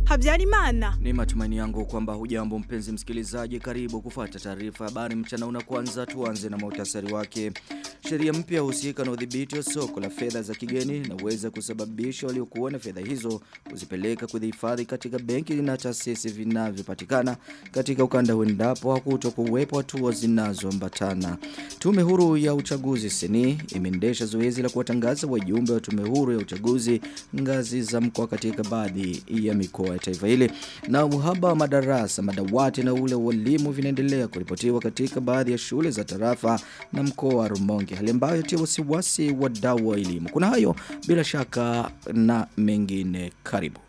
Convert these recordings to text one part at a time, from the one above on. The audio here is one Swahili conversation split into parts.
Habyarimana. Ni matumaini yangu kwamba hujambo mpenzi msikilizaji karibu kufuata taarifa habari mchana una kwanza tuanze na muhtasari wake. Sheria mpya husika na udhibiti wa soko la fedha za kigeni inaweza kusababisha waliokuwa na fedha hizo kuzipeleka kuzihifadhi katika benki na taasisi vinavyopatikana katika ukanda endapo hakutokuwepo hatua zinazoambatana. Tume huru ya uchaguzi seni imeendesha zoezi la kuwatangaza wajumbe wa tume huru ya uchaguzi ngazi za mkoa katika baadhi ya mikoa ya taifa hili na uhaba wa madarasa madawati na ule walimu vinaendelea kuripotiwa katika baadhi ya shule za tarafa na mkoa wa Rumonge hali ambayo tia wasiwasi wadau wa elimu kuna hayo bila shaka na mengine karibu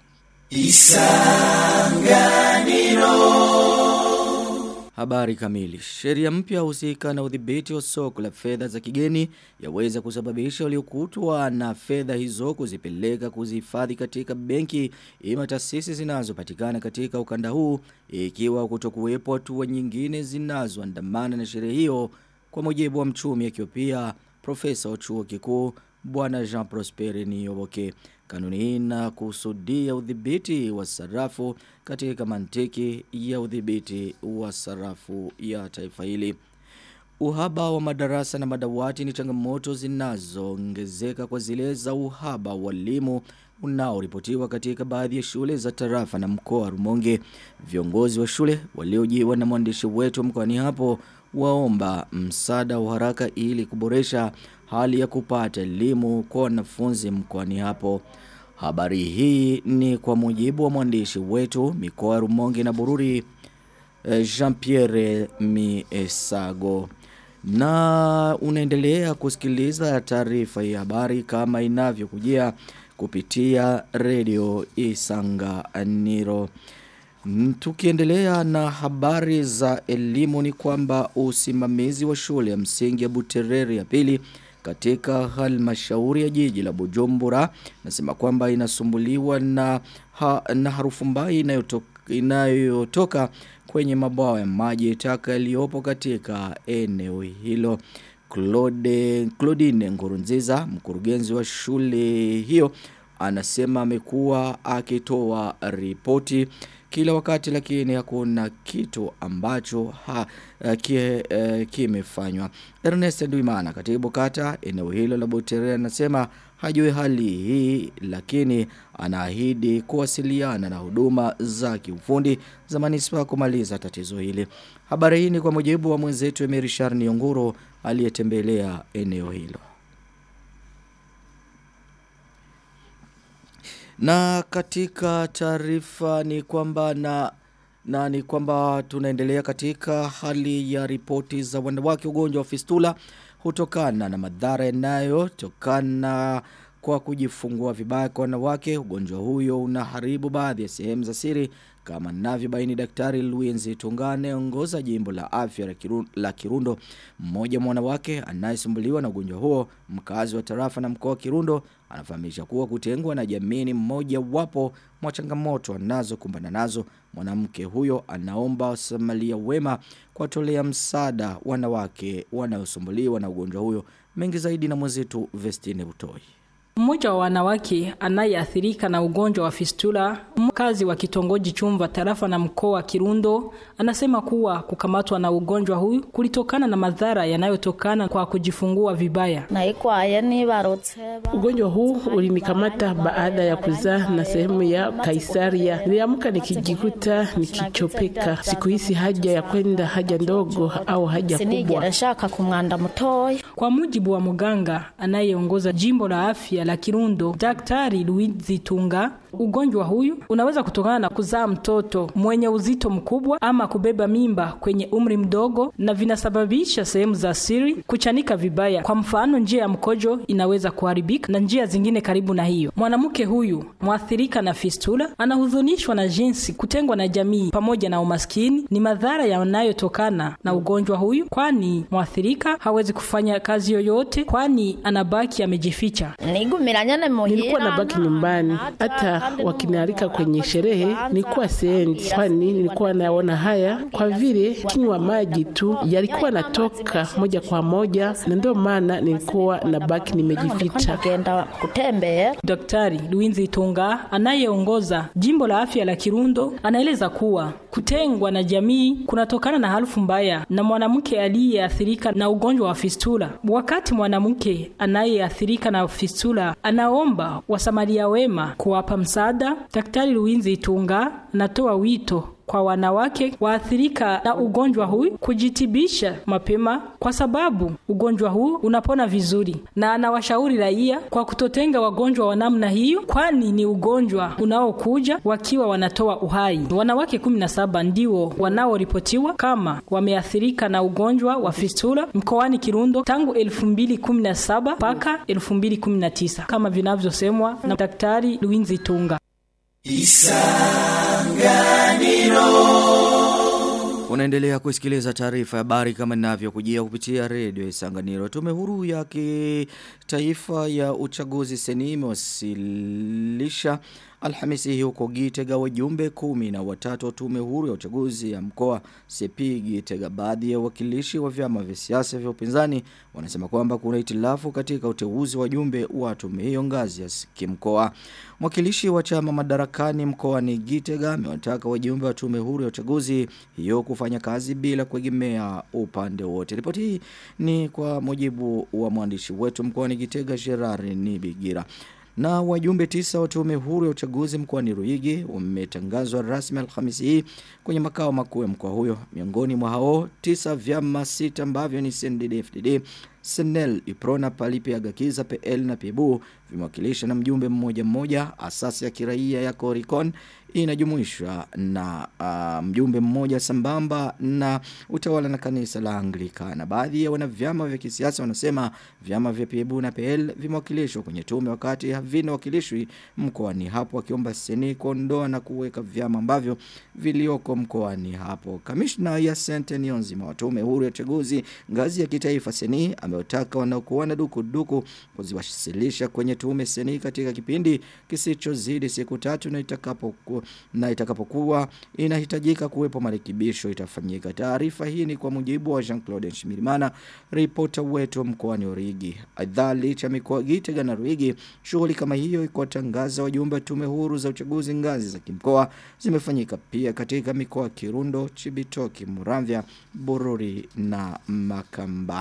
Habari kamili. Sheria mpya husika na udhibiti wa soko la fedha za kigeni yaweza kusababisha waliokutwa na fedha hizo kuzipeleka kuzihifadhi katika benki ima taasisi zinazopatikana katika ukanda huu ikiwa kutokuwepo hatua nyingine zinazoandamana na sheria hiyo kwa mujibu wa mchumi akiwa pia profesa wa chuo kikuu bwana Jean Prosper Niyoboke. Kanuni hii inakusudia udhibiti wa sarafu katika mantiki ya udhibiti wa sarafu ya taifa hili. Uhaba wa madarasa na madawati ni changamoto zinazoongezeka kwa zile za uhaba wa walimu unaoripotiwa katika baadhi ya shule za tarafa na mkoa wa Rumonge. Viongozi wa shule waliojiwa na mwandishi wetu mkoani hapo waomba msaada wa haraka ili kuboresha hali ya kupata elimu kwa wanafunzi mkoani hapo. Habari hii ni kwa mujibu wa mwandishi wetu mikoa ya Rumonge na Bururi Jean-Pierre Miesago. Na unaendelea kusikiliza taarifa ya habari kama inavyokujia kupitia redio Isanganiro. Tukiendelea na habari za elimu ni kwamba usimamizi wa shule ya msingi ya Buterere ya pili katika halmashauri ya jiji la Bujumbura nasema kwamba inasumbuliwa na ha, na harufu mbaya inayotoka, inayotoka kwenye mabwawa ya maji taka yaliyopo katika eneo hilo. Claude Claudine Ngurunziza mkurugenzi wa shule hiyo anasema amekuwa akitoa ripoti kila wakati lakini hakuna kitu ambacho ha, kie, uh, kimefanywa. Ernest Nduimana katibu kata eneo hilo la Butere anasema hajui hali hii lakini anaahidi kuwasiliana na huduma za kiufundi za manispa kumaliza tatizo hili. Habari hii ni kwa mujibu wa mwenzetu Emery Sharni Onguro aliyetembelea eneo hilo. Na katika taarifa ni kwamba na na ni kwamba tunaendelea katika hali ya ripoti za wanawake ugonjwa wa fistula hutokana na madhara yanayotokana kwa kujifungua vibaya kwa wanawake ugonjwa huyo unaharibu baadhi ya sehemu za siri kama navyobaini daktari Luenzi Tungane ongoza jimbo la afya la Kirundo, la Kirundo mmoja mwanawake anayesumbuliwa na ugonjwa huo mkazi wa tarafa na mkoa wa Kirundo anafahamisha kuwa kutengwa na jamii mmoja wapo mwa changamoto anazokumbana nazo mwanamke huyo anaomba wasamalia wema kuwatolea msaada wanawake wanaosumbuliwa na ugonjwa huyo mengi zaidi na mwenzetu Vestine Butoi mmoja wa wanawake anayeathirika na ugonjwa wa fistula, mkazi wa kitongoji Chumva tarafa na mkoa wa Kirundo, anasema kuwa kukamatwa na ugonjwa huu kulitokana na madhara yanayotokana kwa kujifungua vibaya. Ugonjwa huu ulinikamata baada ya kuzaa na sehemu ya kaisaria. Niliamka nikijikuta nikichopeka, sikuhisi haja ya kwenda haja ndogo au haja kubwa. Kwa mujibu wa mganga anayeongoza jimbo la afya la Kirundo, Daktari Luizi Tunga, ugonjwa huyu unaweza kutokana na kuzaa mtoto mwenye uzito mkubwa ama kubeba mimba kwenye umri mdogo, na vinasababisha sehemu za siri kuchanika vibaya. Kwa mfano, njia ya mkojo inaweza kuharibika na njia zingine karibu na hiyo. Mwanamke huyu mwathirika na fistula anahuzunishwa na jinsi kutengwa na jamii pamoja na umaskini ni madhara yanayotokana na ugonjwa huyu, kwani mwathirika hawezi kufanya kazi yoyote, kwani anabaki amejificha. Nilikuwa nabaki nyumbani, hata hata wakinialika kwenye sherehe nilikuwa siendi, kwani nilikuwa naona haya kwa vile kinywa maji tu yalikuwa natoka moja kwa moja, na ndio maana nilikuwa na baki nimejificha. Kenda kutembea. Daktari Luinzi Itunga anayeongoza jimbo la afya la Kirundo anaeleza kuwa kutengwa na jamii kunatokana na harufu mbaya na mwanamke aliyeathirika na ugonjwa wa fistula. Wakati mwanamke anayeathirika na fistula anaomba wasamaria wema kuwapa msaada, Daktari Luinzi Itunga anatoa wito kwa wanawake waathirika na ugonjwa huu kujitibisha mapema kwa sababu ugonjwa huu unapona vizuri, na anawashauri raia kwa kutotenga wagonjwa wa namna hiyo, kwani ni ugonjwa unaokuja wakiwa wanatoa uhai. Wanawake 17 ndio wanaoripotiwa kama wameathirika na ugonjwa wa fistula mkoani Kirundo tangu 2017 mpaka 2019 kama vinavyosemwa na Daktari Luinzi Tunga. Unaendelea kusikiliza taarifa ya habari kama ninavyokujia kupitia redio Isanganiro. Tume huru ya kitaifa ya uchaguzi seni imewasilisha Alhamisi hii huko Gitega wajumbe kumi na watatu wa tume huru ya uchaguzi ya mkoa Sepi Gitega. Baadhi ya wakilishi wa vyama vya siasa vya upinzani wanasema kwamba kuna itilafu katika uteuzi wa wajumbe wa tume hiyo ngazi ya kimkoa. Mwakilishi wa chama madarakani mkoani Gitega amewataka wajumbe wa tume huru ya uchaguzi hiyo kufanya kazi bila kuegemea upande wote. Ripoti hii ni kwa mujibu wa mwandishi wetu mkoani Gitega Gerard Nibigira. Na wajumbe tisa wa tume huru ya uchaguzi mkoani Ruigi wametangazwa rasmi Alhamisi hii kwenye makao makuu ya mkoa huyo. Miongoni mwa hao tisa vyama sita ambavyo ni CNDD-FDD, Senel, Iprona, Palipe, Agakiza, PL na Pibu vimewakilisha na mjumbe mmoja mmoja. Asasi ya kiraia ya Coricon inajumuishwa na uh, mjumbe mmoja sambamba na utawala na kanisa la Anglikana. Baadhi ya wanavyama vya kisiasa wanasema vyama vya PEBU na PL vimewakilishwa kwenye tume wakati havina wakilishwi mkoani hapo wakiomba seni kuondoa na kuweka vyama ambavyo vilioko mkoani hapo. Kamishna ya Sente Nionzima wa tume huru ya uchaguzi ngazi ya kitaifa seni ameotaka wanaokuwa na dukuduku kuziwasilisha kwenye tume seni katika kipindi kisichozidi siku tatu na itakapokuwa na itakapokuwa inahitajika kuwepo marekebisho itafanyika. Taarifa hii ni kwa mujibu wa Jean-Claude Nshimirimana, ripota wetu mkoani Origi. Aidha licha mikoa Gitega na Ruigi, shughuli kama hiyo iko tangaza wajumbe wa tume huru za uchaguzi ngazi za kimkoa zimefanyika pia katika mikoa Kirundo, Chibitoki, Muramvya, Bururi na Makamba.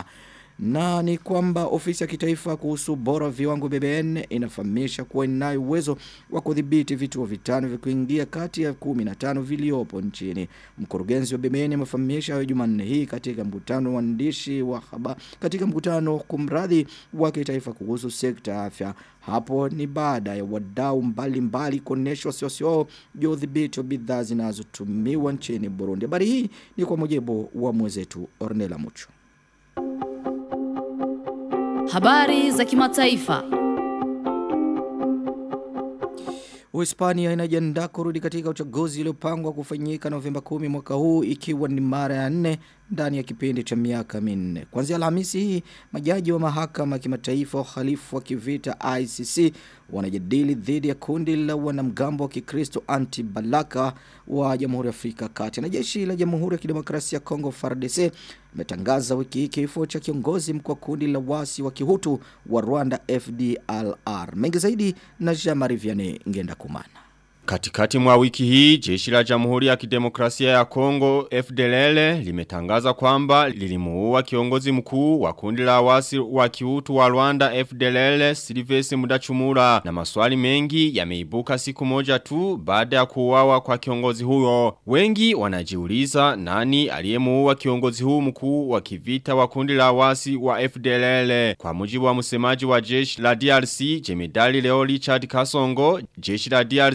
Na ni kwamba ofisi ya kitaifa kuhusu bora viwango BBN inafahamisha kuwa inayo uwezo wa kudhibiti vituo vitano vya kuingia kati ya 15 viliopo nchini. Mkurugenzi wa BBN amefahamisha hayo Jumanne hii katika mkutano wa waandishi wa habari katika mkutano kumradhi wa kitaifa kuhusu sekta ya afya. Hapo ni baada ya wadau mbalimbali kuonesha wasiwasi wao juu ya udhibiti wa bidhaa zinazotumiwa nchini Burundi. Habari hii ni kwa mujibu wa mwenzetu Ornella Mucho. Habari za kimataifa. Uhispania inajiandaa kurudi katika uchaguzi uliopangwa kufanyika Novemba 10 mwaka huu ikiwa ni mara ya nne ndani ya kipindi cha miaka minne. Kuanzia Alhamisi hii, majaji wa mahakama ya kimataifa uhalifu wa kivita ICC wanajadili dhidi ya kundi la wanamgambo wa Kikristo anti-Balaka wa Jamhuri ya Afrika Kati. Na jeshi la Jamhuri ya Kidemokrasia ya Kongo FARDC imetangaza wiki hii kifo cha kiongozi mkuu wa kundi la wasi wa Kihutu wa Rwanda FDLR. Mengi zaidi na Jean-Marie Vianney Ngenda Kumana. Katikati mwa wiki hii, jeshi la jamhuri ya kidemokrasia ya Kongo FDLL limetangaza kwamba lilimuua kiongozi mkuu wa kundi la wasi wa kiutu wa Rwanda FDLL Silvestre Mudachumura na maswali mengi yameibuka siku moja tu baada ya kuuawa kwa kiongozi huyo. Wengi wanajiuliza nani aliyemuua kiongozi huu mkuu wa kivita wa kundi la wasi wa FDLL. Kwa mujibu wa msemaji wa jeshi la DRC Jemedali Leo Richard Kasongo, jeshi la DRC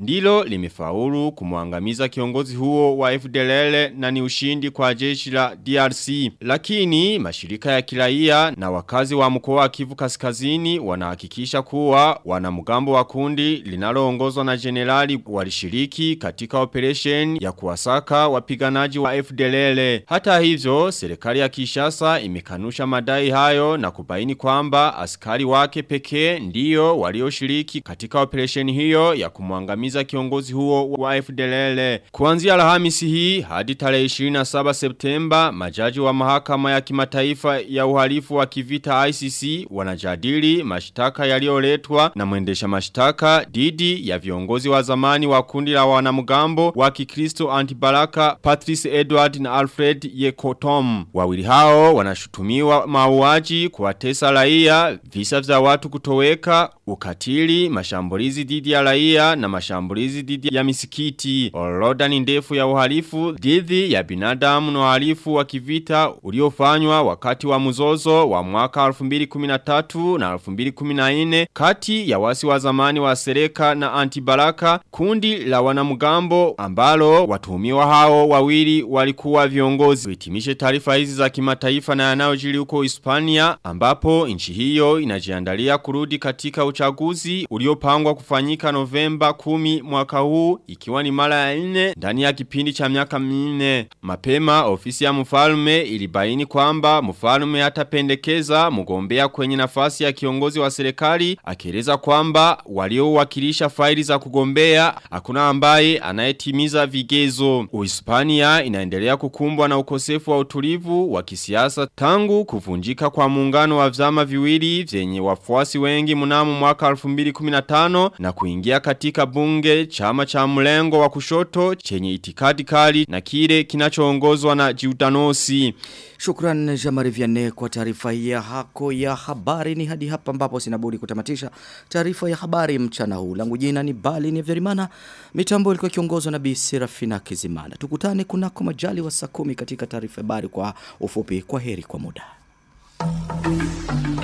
ndilo limefaulu kumwangamiza kiongozi huo wa FDLR na ni ushindi kwa jeshi la DRC. Lakini mashirika ya kiraia na wakazi wa mkoa wa Kivu Kaskazini wanahakikisha kuwa wanamgambo wa kundi linaloongozwa na generali walishiriki katika operation ya kuwasaka wapiganaji wa FDLR. Hata hivyo, serikali ya Kishasa imekanusha madai hayo na kubaini kwamba askari wake pekee ndiyo walioshiriki katika operation hiyo ya kumwangamiza kiongozi huo wa FDLR. Kuanzia Alhamisi hii hadi tarehe 27 Septemba, majaji wa mahakama ya kimataifa ya uhalifu wa kivita ICC wanajadili mashtaka yaliyoletwa na mwendesha mashtaka dhidi ya viongozi wa zamani wa kundi la wanamgambo wa Kikristo Antibalaka Patrice Edward na Alfred Yekotom. Wawili hao wanashutumiwa mauaji kuwatesa raia, visa vya watu kutoweka, ukatili, mashambulizi dhidi ya raia na mashambulizi dhidi ya misikiti. Orodha ni ndefu ya uhalifu dhidi ya binadamu na uhalifu wa kivita uliofanywa wakati wa mzozo wa mwaka 2013 na 2014 kati ya wasi wa zamani wa Sereka na Antibalaka kundi la wanamgambo ambalo watuhumiwa hao wawili walikuwa viongozi. Hitimishe taarifa hizi za kimataifa na yanayojiri huko Hispania ambapo nchi hiyo inajiandalia kurudi katika uchaguzi uliopangwa kufanyika Novemba 10 mwaka huu ikiwa ni mara ya nne ndani ya kipindi cha miaka minne. Mapema ofisi ya mfalme ilibaini kwamba mfalme atapendekeza mgombea kwenye nafasi ya kiongozi wa serikali akieleza kwamba waliowakilisha faili za kugombea hakuna ambaye anayetimiza vigezo. Uhispania inaendelea kukumbwa na ukosefu wa utulivu wa kisiasa tangu kuvunjika kwa muungano wa vyama viwili vyenye wafuasi wengi mnamo mwaka 2015 na kuingia katika bunge chama cha mlengo wa kushoto chenye itikadi kali na kile kinachoongozwa na Jiudanosi. Shukran Jamari Vianney kwa taarifa ya hako ya habari ni hadi hapa ambapo sinabudi kutamatisha taarifa ya habari mchana huu. Langu jina ni Bali ni Vyerimana. Mitambo ilikuwa kiongozwa na Bi Serafina Kizimana. Tukutane kunako majali wa saa kumi katika taarifa habari kwa ufupi. Kwa heri kwa muda.